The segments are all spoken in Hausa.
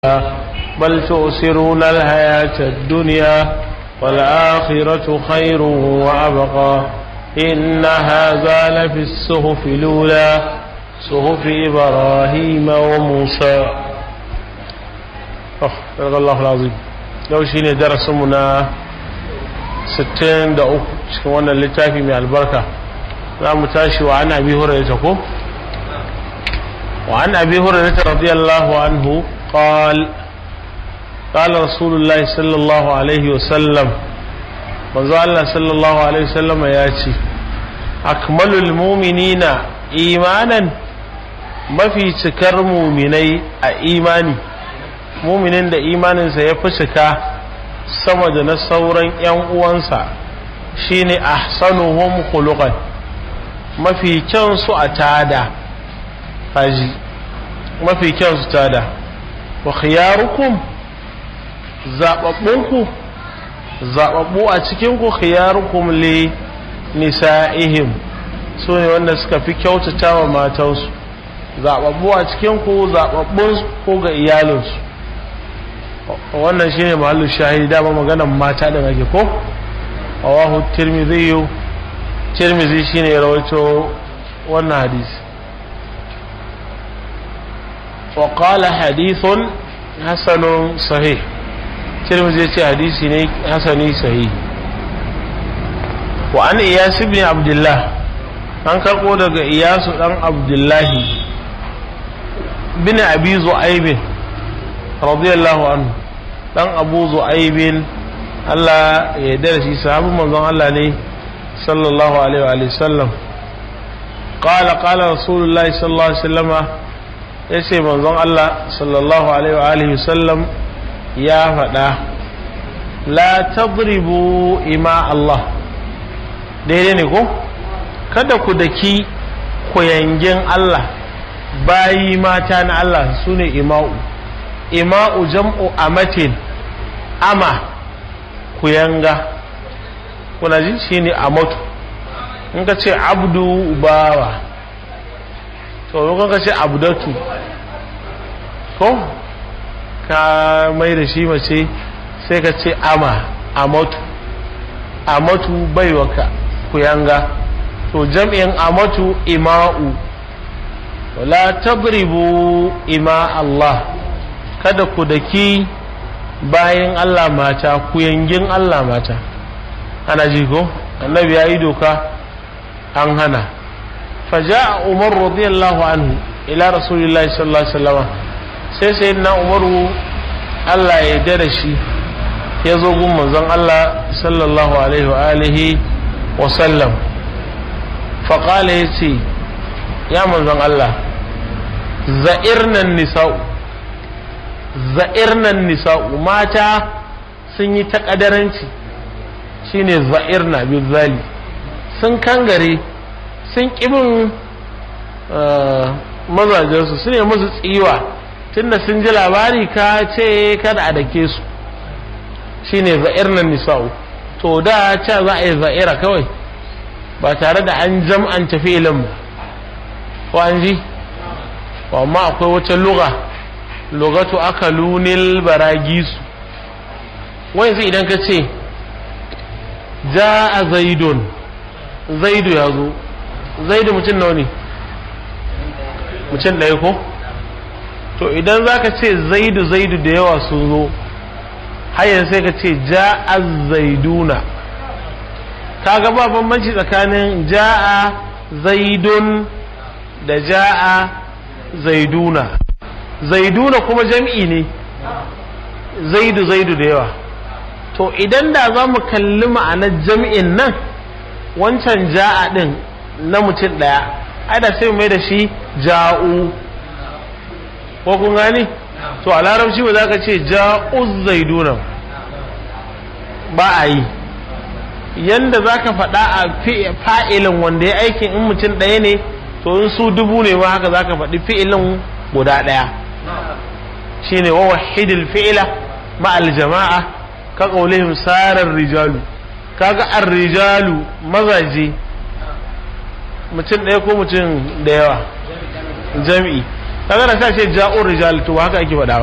بل تؤثرون الحياة الدنيا والآخرة خير وأبقى إن هذا لفي الصحف الأولى صحف إبراهيم وموسى صدق الله العظيم yau shi ne darasinmu na 63 cikin wannan littafi mai albarka za mu tashi wa an abi hurairata ko wa an abi hurairata radiyallahu anhu قال قال رسول الله صلى الله عليه وسلم manzo Allah sallallahu alaihi wasallam ya ce akmalul mu'minina imanan mafi cikar muminai a imani muminin da imaninsa ya fi cika sama da na sauran 'yan uwansa shine ahsanuhum khuluqan mafi kyan su a tada haji mafi kyan su tada wa khiyarukum zababbunku zababbu a cikinku khiyarukum li nisa'ihim su ne wanda suka fi kyautata wa matansu zababbu a cikinku zababbun ko ga iyalinsu wannan shine mahallu shahidi dama maganan mata da ake ko awahu tirmidhi tirmidhi shine rawaito wannan hadisi وقال حديث حسن صحيح ترمذي يتي حديثي ne hasani sahih wa an iyas ibn abdullah an karbo daga iyas dan abdullahi bin abi zu'aib radiyallahu anhu dan abu zu'aib Allah ya yarda shi sahabin manzon Allah ne sallallahu alaihi wa sallam قال قال رسول الله صلى الله عليه وسلم ya ce manzon Allah sallallahu alaihi sallam ya faɗa la tadribu ima Allah daidai ne ko kada ku daki kuyangin Allah bayi mata na Allah su ne ima'u ima'u jam'u amatin ama kuyanga kuna ji shi ne amatu in ka ce abdu bawa to ka ce abdatu ko ka mai da shi mace sai ka ce ama amatu amatu baiwaka kuyanga to jam'in amatu ima'u wala tadribu ima Allah kada ku daki bayan Allah mata kuyangin Allah mata ana ji ko annabi ya yi doka an hana فجاء عمر رضي الله عنه إلى رسول الله صلى الله عليه وسلم sai sai na umaru Allah ya yarda da shi ya zo gun manzon Allah sallallahu alaihi wa alihi wa sallam faƙala ya ce ya manzon Allah za'irnan nisa'u za'irnan nisa'u mata sun yi taƙadaranci shine za'irna bizali sun kangare sun ƙibin mazajensu su ne musu tsiwa tunda sun ji labari ka ce kada a dake su shine za'irnan nisa'u to da ca za a yi za'ira kawai ba tare da an jam'anta filin ba ko an ji amma akwai wata luga lugatu aka lunil baragisu wai idan ka ce ja a zaidun zaidu ya zo zaidu mutum nawa ne mutum ɗaya ko to idan za ka ce zaidu zaidu da yawa sun zo hayan sai ka ce ja'a zaiduna ka ga ba bambanci tsakanin ja'a zaidun da ja'a zaiduna zaiduna kuma jam'i ne zaidu zaidu da yawa to idan da za mu kalli ma'anar jam'in nan wancan ja'a ɗin na mutum ɗaya ai da sai mai da shi ja'u ko kun gani to a larabci ba za ka ce ja'u zaiduna ba a yi yanda za ka faɗa a fa'ilin wanda ya aikin in mutum ɗaya ne to in su dubu ne ma haka za ka faɗi fi'ilin guda ɗaya shine wa wahidil fi'ila ma'al jama'a ka qaulihim sarar rijalu kaga ar-rijalu mazaje mutum ɗaya ko mutum da yawa jam'i kaga da sai ce ja'ur rijal to haka ake faɗa ba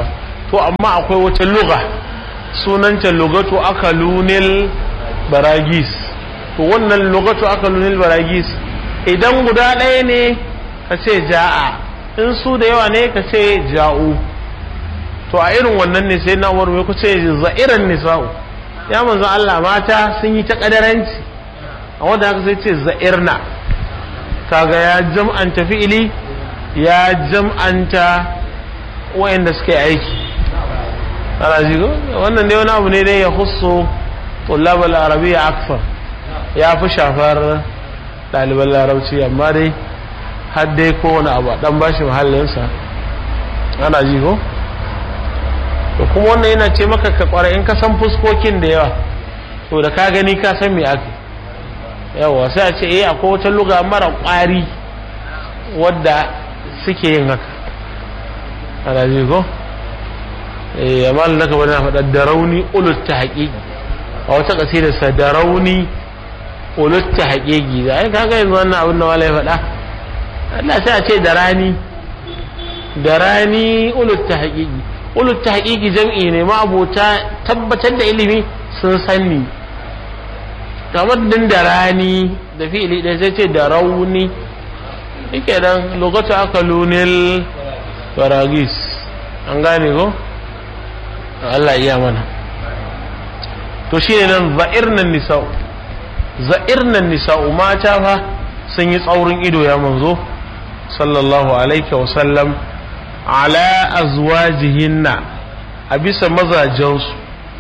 to amma akwai wata luga sunanta lugatu akalunil baragis to wannan lugatu akalunil baragis idan guda ɗaya ne ka ce ja'a in su da yawa ne ka ce ja'u to a irin wannan ne sai na umar ku ce za'iran nisa'u ya manzo Allah mata sun yi ta kadaranci a wanda haka sai ce za'irna kaga ya jam'anta fi'ili ya jam'anta wayanda suka yi aiki ana ji wannan dai wani abu ne dai ya husu tullab al-arabiyya akthar ya fi shafar ɗaliban larabci amma dai har dai kowane abu dan bashi mahallinsa ana ji ko to kuma wannan yana ce maka ka kware in ka san fuskokin da yawa to da ka gani ka san me ake yawa sai a ce eh akwai wata luga mara kwari wadda suke yin haka ana ji ko eh amma da ka bari na faɗa da rauni ulut ta haƙiƙi a wata ƙasida sa da rauni ulut ta haƙiƙi da ai kaga yanzu wannan abin da wala ya faɗa Allah sai a ce da rani da rani ulut ta haƙiƙi ulut ta haƙiƙi jam'i ne ma abota tabbatar da ilimi sun sanni kamar din da rani da fi'ili ɗaya sai ce da rauni yake dan lokacin aka lunil baragis an gane ko Allah iya mana to shi ne nan za'irnan nisa'u za'irnan nisa'u mata fa sun yi tsaurin ido ya manzo sallallahu alaihi wa sallam ala azwajihinna a bisa mazajensu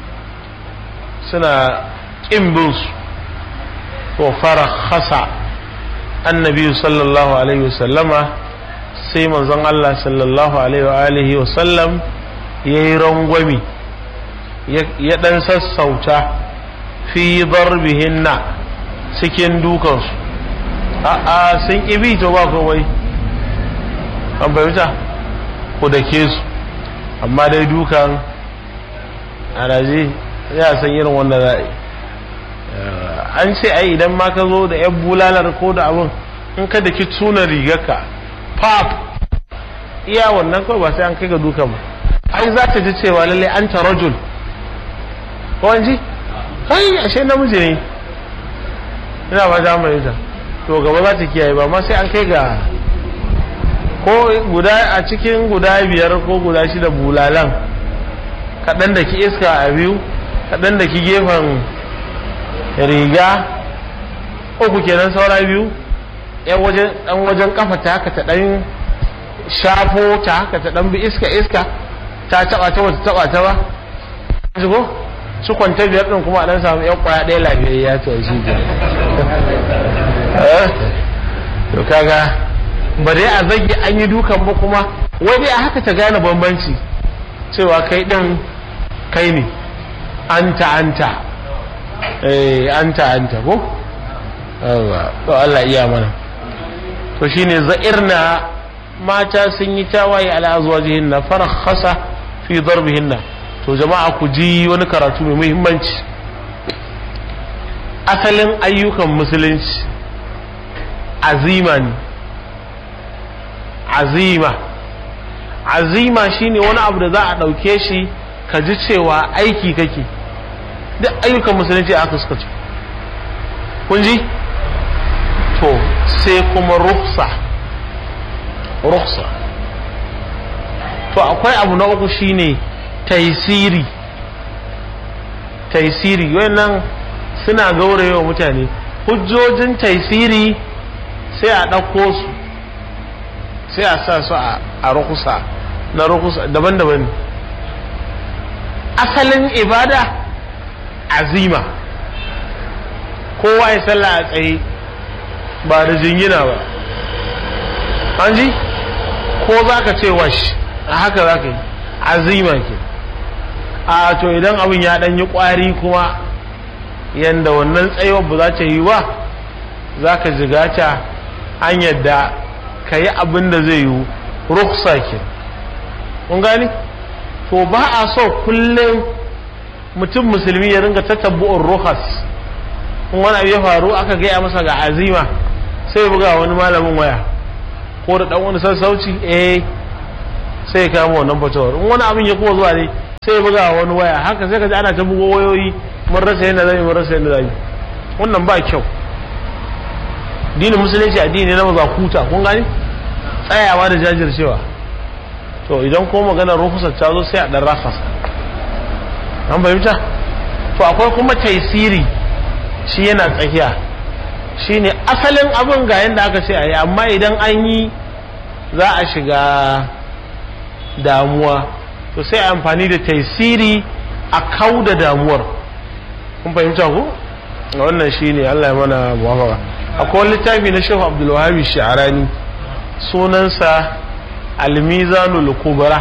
suna ƙin binsu to fara hasa annabi sallallahu alaihi wasallama sai manzon Allah sallallahu alaihi wa sallam ya yi rangwami ya ɗan sassauta fi darbihinna cikin dukansu a'a sun ƙibi to ba kawai an fahimta ku da ke su amma dai dukan araji ya san irin wanda za a yi an ce ai idan ma ka zo da yan bulalar ko da abin in ka da ki tuna rigarka pap iya wannan kawai ba sai an kai ga dukan ba ai za ta ji cewa lalle an ta rajul ko an ji kai ashe namiji ne ina ba ta mai ita to gaba za ta kiyaye ba ma sai an kai ga ko guda a cikin guda biyar ko guda shida bulalan kaɗan da ki iska a biyu kaɗan da ki gefen riga uku kenan saura biyu yan wajen ɗan wajen kafa ta haka ta ɗan shafo ta haka ta ɗan bi iska iska ta taɓa ta wata taɓa ta ba shigo su kwanta biyar ɗin kuma a ɗan samu yan ƙwaya ɗaya lafiyayya ta shi to kaga ba dai a zage an yi dukan ba kuma wai dai a haka ta gane bambanci cewa kai din kai ne anta anta eh anta anta ko yawa to Allah iya mana to shine za'irna mata sun yi tawaye ala azwajihin na farakhasa fi darbihinna to jama'a ku ji wani karatu mai muhimmanci asalin ayyukan musulunci azima ne azima azima shine wani abu da za a ɗauke shi ka ji cewa aiki kake duk ayyukan musulunci aka suka ce kun ji to sai kuma ruksa ruksa to akwai abu na uku shine taisiri taisiri wannan suna gaurayewa mutane hujjojin taisiri sai a ɗauko su sai a sa su a rukusa na rukusa daban-daban asalin ibada azima kowa ya sallah a tsaye ba da jingina ba an ji ko za ka ce wash a haka za ka yi azima ke a to idan abin ya ɗan yi ƙwari kuma yadda wannan tsayuwar ba za ta yi ba za ka jigata an yadda ka yi abin da zai yi ruksa ke kun gani to ba a so kullum mutum musulmi ya ringa tatabbu'un ruhas in wani abu ya faru aka gaya masa ga azima sai buga wani malamin waya ko da dan wani sassauci eh sai ya kama wannan fatawar in wani abin ya kuma zuwa ne sai ya buga wani waya haka sai ka ji ana ta bugo wayoyi mun rasa yadda zai mun rasa yadda zai wannan ba kyau dinin musulunci addini na maza kuta kun gani tsayawa da jajircewa to idan ko magana rukusar ta zo sai a dan rakasa an fahimta to akwai kuma taisiri shi yana tsakiya shine asalin abin ga yadda aka ce a yi amma idan an yi za a shiga damuwa to sai a amfani da taisiri a kau da damuwar kun fahimta ku wannan shine Allah ya mana muwafaka akwai wani littafi na Shehu Abdul Wahhab Shi'arani sunansa Al-Mizanu al-Kubra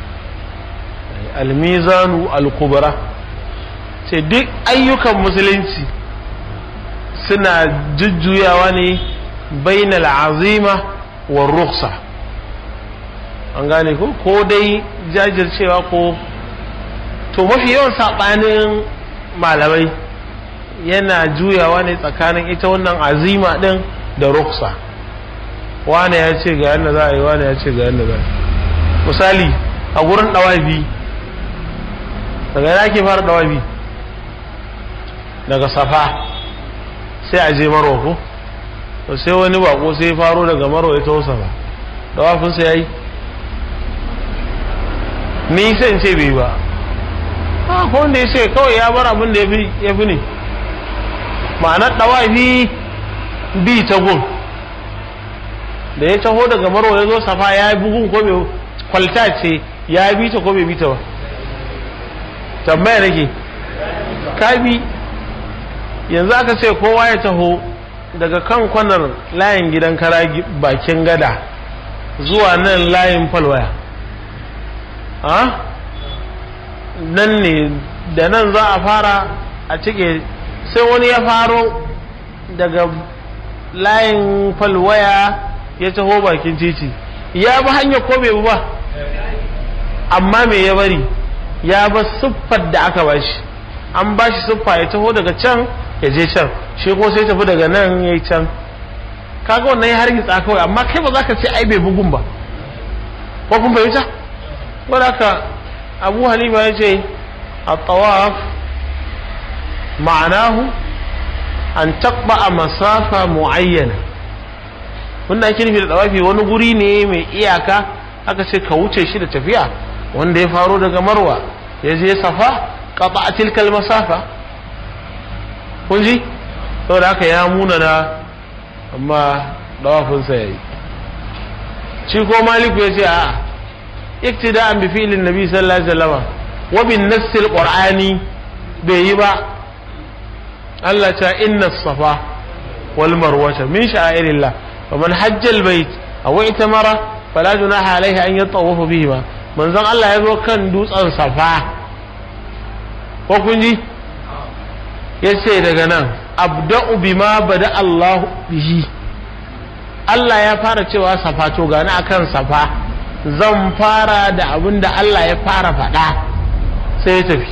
Al-Mizanu al-Kubra ce duk ayyukan musulunci suna jujjuyawa ne bainal azima wa ruksa an gane ko ko dai jajircewa ko to mafi yawan saɓanin malamai yana juyawa ne tsakanin ita wannan azima ɗin da ruksa wane ya ce ga yadda za a yi wane ya ce ga yadda za a yi misali a gurin ɗawabi daga yana ke fara ɗawabi daga safa sai a je marwa ko to sai wani bako sai faro daga marwa ya taho safa ɗawafinsa ya yi ni sai in ce bai ba a ko wanda ya ce kawai ya bar abin da ya fi ne ma'anar ɗawafi bi ta gun da ya taho daga marwa ya zo safa ya yi bugun ko bai kwalta ce ya bi ta ko bai bi ta ba tambaya nake ka bi yanzu aka ce kowa ya taho daga kan kwanar layin gidan kara bakin gada zuwa nan layin falwaya nan ne da nan za a fara a cike sai wani ya faro daga layin falwaya ya taho bakin titi ya bi hanya ko bai ba amma me ya bari ya ba siffar da aka bashi an bashi siffa ya taho daga can ya je can shi ko sai tafi daga nan ya yi can kaga wannan ya hargitsa kawai amma kai ba za ka ce ai bai bugun ba ko kun fahimta wadda abu halima ya ce a tawaf ma'anahu an taɓa a masafa mu'ayyana wanda ake nufi da tawafi wani guri ne mai iyaka aka ce ka wuce shi da tafiya wanda ya faro daga marwa ya je safa kaɓa a tilkal masafa kun ji saboda haka ya munana amma dawafinsa ya yi shi ko maliku ya ce a iktida'an bi fi'lin nabi sallallahu alaihi wasallam wa bin nassil qur'ani bai yi ba Allah ta inna safa wal marwata min sha'irillah wa man hajja al bait aw itamara fala junaha alaihi an yatawafa bihi ma manzon Allah ya zo kan dutsen safa ko kun ji yace daga nan abda'u bima bada Allah bihi Allah ya fara cewa safa to gani akan safa zan fara da abin da Allah ya fara faɗa sai ya tafi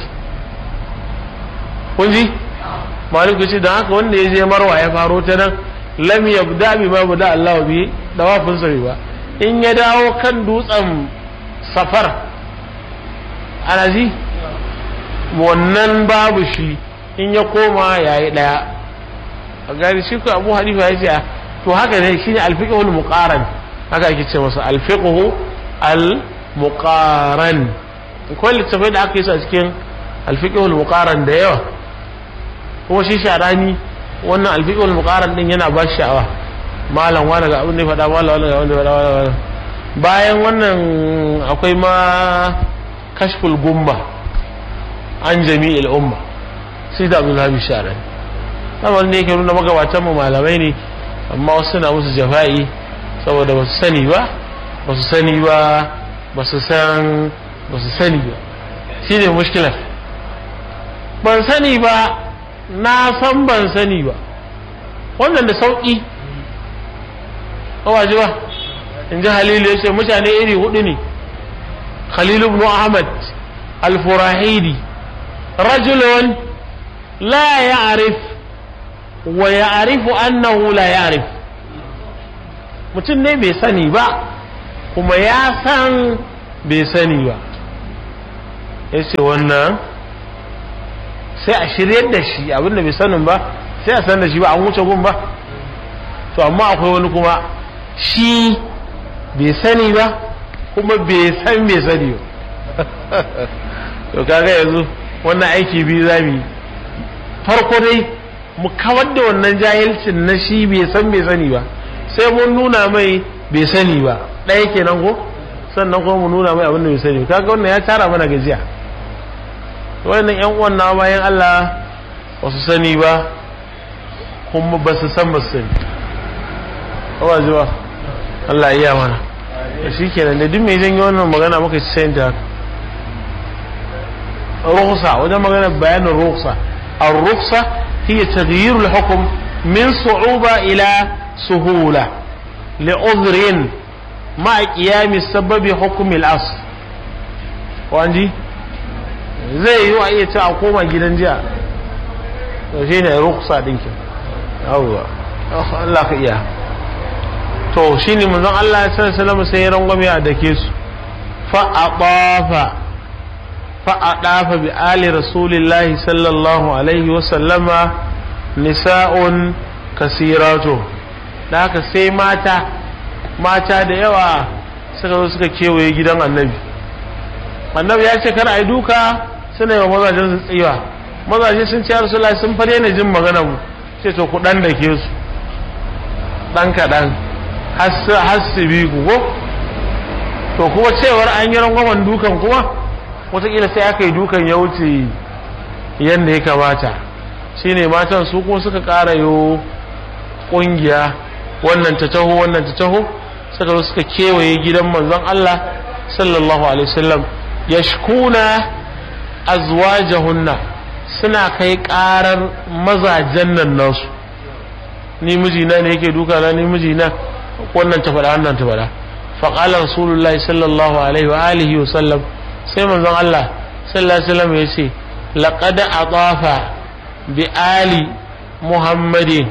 kun ji maliku ce don haka wanda ya je marwa ya faro ta nan lam yabda bi ma bada Allah bi dawafin sa ba in ya dawo kan dutsen safar ana ji wannan babu shi in ya koma yayi daya a gari shi ko Abu Hanifa ya ce to haka ne shine alfiqhul muqaran haka ake ce masa alfiqhu al muqaran ko littafai da aka yi su a cikin alfiqhul muqaran da yawa kuma shi sharani wannan alfiqhul muqaran din yana ba shi sha'awa malam wani ga abin da ya faɗa malam wani ga abin da ya faɗa bayan wannan akwai ma kashful gumba an jami'il umma sai da abdullahi sharani kamar ne yake nuna magabatan mu malamai ne amma wasu suna musu jafa'i saboda ba su sani ba ba su sani ba ba su san ba su sani ba shi ne mushkilar ban sani ba na san ban sani ba wannan da sauƙi kawaji ba in ji halilu ya ce mutane iri hudu ne khalilu ibn ahmad al-furahidi rajulun la ya'rif wa ya'rifu annahu la ya'rif mutum ne bai sani ba kuma ya san bai sani ba ya ce wannan sai a shiryar da shi abinda bai sanin ba sai a san da shi ba an wuce gun ba to amma akwai wani kuma shi bai sani ba kuma bai san bai sani ba to kaga yanzu wannan aiki biyu za mu yi farko dai mu kawar da wannan jahilcin na shi bai san bai sani ba sai mun nuna mai bai sani ba ɗaya kenan ko sannan kuma mu nuna mai abin da bai sani ba kaga wannan ya tara mana gajiya wannan yan uwan na bayan Allah ba su sani ba kuma ba su san ba su sani ba ji ba Allah iya mana shi kenan da duk mai janyo wannan magana muka ci sayin ta rukhsa wajen magana bayanin rukhsa ar-rukhsa hiya taghyir al-hukm min su'uba ila suhula li'udhrin ma qiyam sababi hukm al-asl wanji zai yi a iya ci a koma gidan jiya to shi ne rukhsa dinkin yawwa Allah ka iya to shi ne manzon Allah ya sallallahu sai ya rangwame a dake su fa adafa fa adafa bi ali rasulillahi sallallahu alaihi wa sallama nisa'un kasiratu da haka sai mata mata da yawa suka zo suka kewaye gidan annabi annabi ya ce kar a yi duka suna yi wa mazajen su tsiwa mazaje sun ce rasulullahi sun fare ne jin magana mu ce to ku dan da ke su dan kaɗan hassi ku ko to kuma cewar an yi rangwamen dukan kuma wataƙila sai aka yi dukan ya wuce yadda ya kamata shine matan su kuma suka ƙara yo ƙungiya wannan ta taho wannan ta taho suka zo suka kewaye gidan manzon Allah sallallahu alaihi wasallam yashkuna azwajahunna suna kai ƙarar mazajen nan nasu ni mijina ne yake duka na ni mijina wannan ta faɗa wannan ta faɗa faƙalar rasulullahi sallallahu alaihi wa alihi wa sallam sai manzon Allah sallallahu alaihi wasallam ya ce laqad atafa bi ali muhammadin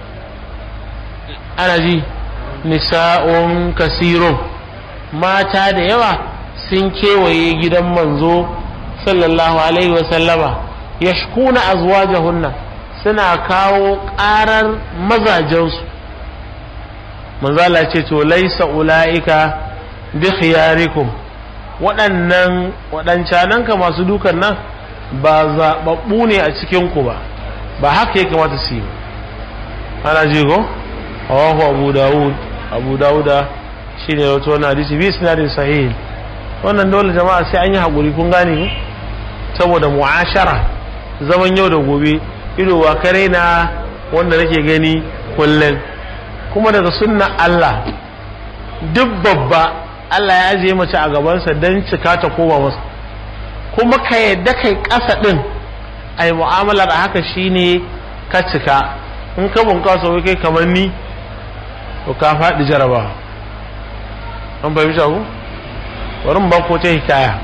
ana ji nisa'un kasirun mata da yawa sun kewaye gidan manzo sallallahu alaihi wa sallama yashkuna azwajahunna suna kawo ƙarar mazajensu manzala ce to laisa ula'ika bi khiyarikum waɗannan waɗancanan ka masu dukan nan ba zaɓaɓɓu ne a cikinku ba ba haka ya kamata su yi ana ji ko hawahu abu dawud abu dawuda shi ne wato wani hadisi bi sinadin sahih wannan dole jama'a sai an yi haƙuri kun gane ku saboda mu'ashara zaman yau da gobe ido wa kare na wanda nake gani kullum kuma daga sunna Allah duk babba Allah ya ajiye mace a gabansa don cika ta koma masa kuma ka yadda kai ƙasa ɗin a yi mu'amalar a haka shine ka cika in ka bunƙasa wai kai kamar ni to ka faɗi jaraba an fahimci ku bari mu ba ko ta hikaya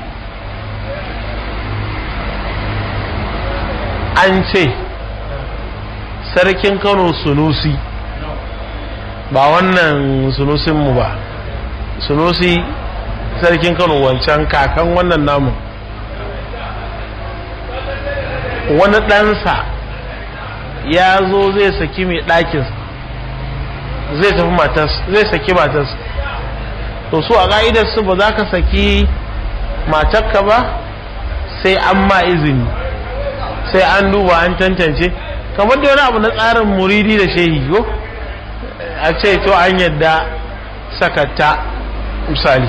an ce sarkin kano sunusi ba wannan sunusinmu ba sunusi sarkin kano wancan kakan wannan namun wani ɗansa ya zo zai saki mai ɗakin zai tafi matas zai saki matas to su a ƙa'idarsu ba za ka saki matakka ba sai an ma izini sai an duba an tantance kamar da wani abu na tsarin muridi da shehi ko a ce to an yadda sakatta misali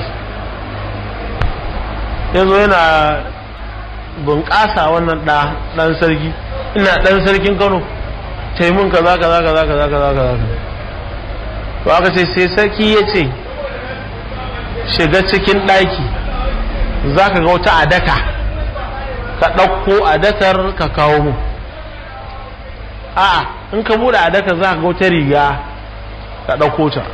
yanzu yana bunƙasa wannan ɗan sarki ina ɗan sarkin kano taimun kaza kaza kaza kaza kaza kaza to aka ce sai sarki ya ce shiga cikin ɗaki za ka ga wata adaka ka ɗauko adakar ka kawo mu a'a in ka buɗe adakar za ka ga wata riga ka ɗauko ta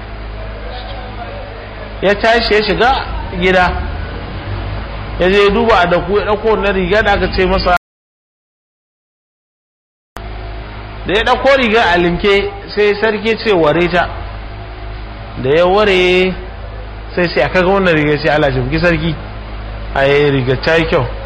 ya tashi ya shiga gida ya je duba a daku ya ɗauko na riga da aka ce masa da ya ɗauko riga a limke sai sarki ce ware ta da ya ware sai sai aka ga wannan riga sai Allah jimki sarki a yi riga ta yi kyau